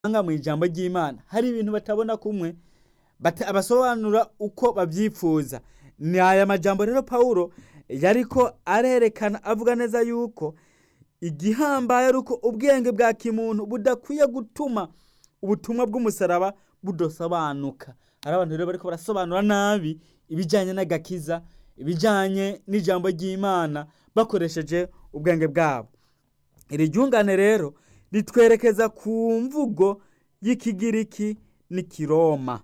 anga mu ijambo ry'Imana hari ibintu batabona kumwe bata- basobanura uko babyifuza ni aya majambo rero Pawulo yariko arerekana avuga neza yuko igihambaye ari uko ubwenge bwa kimuntu budakwiye gutuma ubutumwa bw'umusaraba budasobanuka hari abantu rero bariko barasobanura nabi ibijanye n'agakiza ibijanye n'ijambo ry'Imana bakoresheje ubwenge bwabo iri ryungane rero ritwerekeza ku mvugo y'ikigiriki n'ikiroma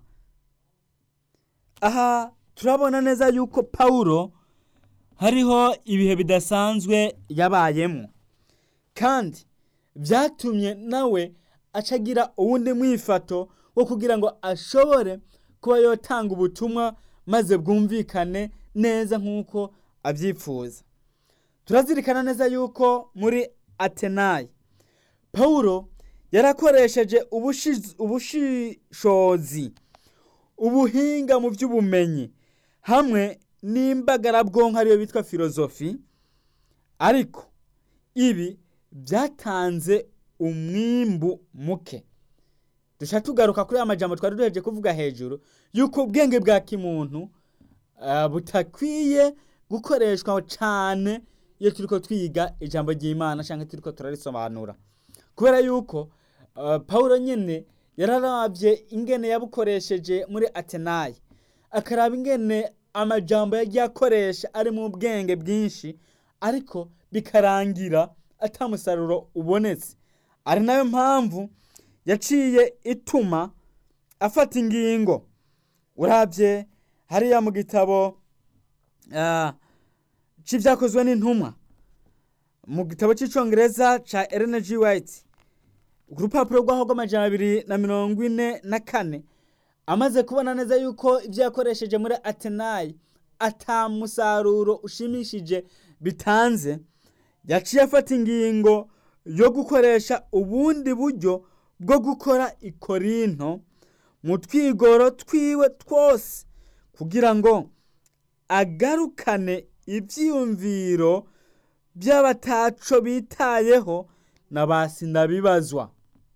aha turabona neza yuko Pawulo hariho ibihe bidasanzwe yabayemo kandi byatumye nawe acagira uwundi mwifato wo kugira ngo ashobore kuba yotanga ubutumwa maze bwumvikane neza nk'uko abyifuza turazirikana neza yuko muri atenayi pawulo yarakoresheje ubushiz- ubushishozi ubuhinga mu by'ubumenyi hamwe n'imbagarabwonko ariyo bitwa filozofi ariko ibi byatanze umwimbu muke dushaka tugaruka kuri aya majambo twari duheje kuvuga hejuru yuko ubwenge bwa kimuntu ah, butakwiye gukoreshwa cyane iyo turiko twiga ijambo ry'imana cyangwa turiko turarisobanura kubera yuko uh, pawulo nyine yararavye ingene yabukoresheje muri atenayi akaraba ingene amajambo yagiye akoresha ari mu bwenge bwinshi ariko bikarangira ata musaruro ubonetse ari nayo mpamvu yaciye ituma afata ingingo urabye hariya mu gitabo ah, c'ivyakozwe n'intumwa mu gitabo c'icongereza ca Ellen G. White ku rupapuro rwaho rw'amajana abiri na mirongo ine na kane amaze kubona neza yuko ibyo yakoresheje muri atenayi ata musaruro ushimishije bitanze yaciye afata ingingo yo gukoresha ubundi buryo bwo gukora ikorinto mu twigoro twiwe twose kugira ngo agarukane ibyiyumviro by'abataco bitayeho na ba sinabibazwa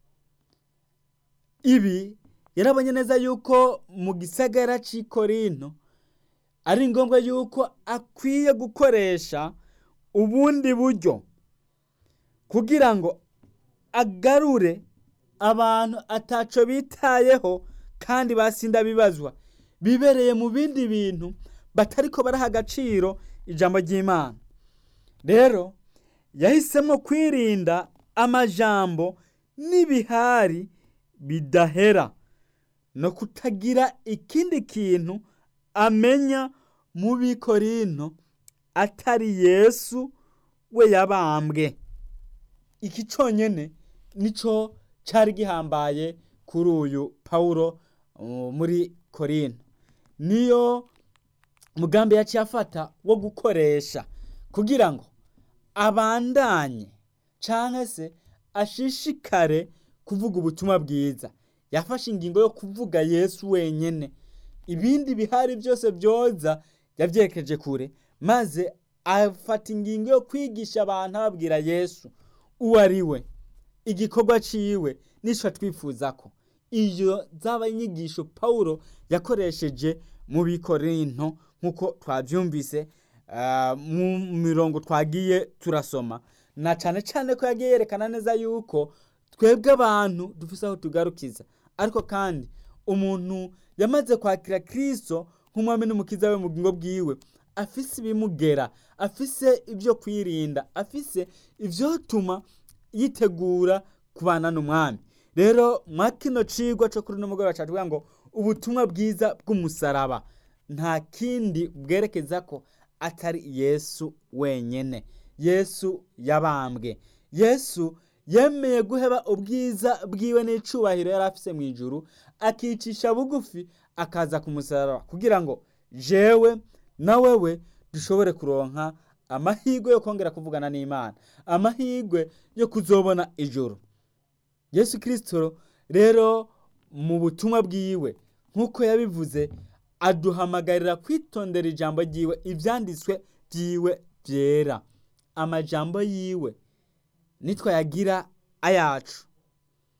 ibi yarabonye neza yuko mu gisagara c'i korinto ari ngombwa yuko akwiye gukoresha ubundi buryo kugira ngo agarure abantu ataco bitayeho kandi basinda bibazwa bibereye mu bindi bintu batariko baraha agaciro ijambo ry'imana rero yahisemo kwirinda amajambo n'ibihari bidahera no kutagira ikindi kintu amenya mu bikorinto atari yesu we yabambwe iki cyonyine nico cyari gihambaye kuri uyu pawulo uh, muri korinto niyo mugambi yaciye afata wo gukoresha kugira ngo abandanye canke se ashishikare kuvuga ubutumwa bwiza yafashe ingingo yo kuvuga yesu wenyene ibindi bihari byose byoza yavyerekeje kure maze afata ingingo yo kwigisha abantu ababwira yesu uwo ari we igikorwa ciwe nico twifuza ko iyo zaba inyigisho pawulo yakoresheje mu bikorinto nk'uko twavyumvise ah, mu mirongo twagiye turasoma na cane cane ko yagiye yerekana neza yuko twebwe abantu dufise aho tugarukiza ariko kandi umuntu yamaze kwakira kristo nk'umwami n'umukiza we mu bugingo bwiwe afise ibimugera afise ibyo kwirinda afise ivyotuma yitegura kubana n'umwami rero mwa kino cigwa co kuri uno mugoroba catubwira ngo ubutumwa bwiza bw'umusaraba nta kindi bwerekeza ko atari yesu wenyene yesu yabambwe yesu yemeye guheba ubwiza bwiwe n'icubahiro yari afise mu ijuru akicisha bugufi akaza ku musaraba kugira ngo jewe na wewe dushobore kuronka amahirwe yo kongera kuvugana n'imana amahirwe yo kuzobona ijuru yesu kirisito rero mu butumwa bwiwe nk'uko yabivuze aduhamagarira kwitondera ijambo ryiwe ibyanditswe byiwe byera amajambo yiwe nitwayagira ayacu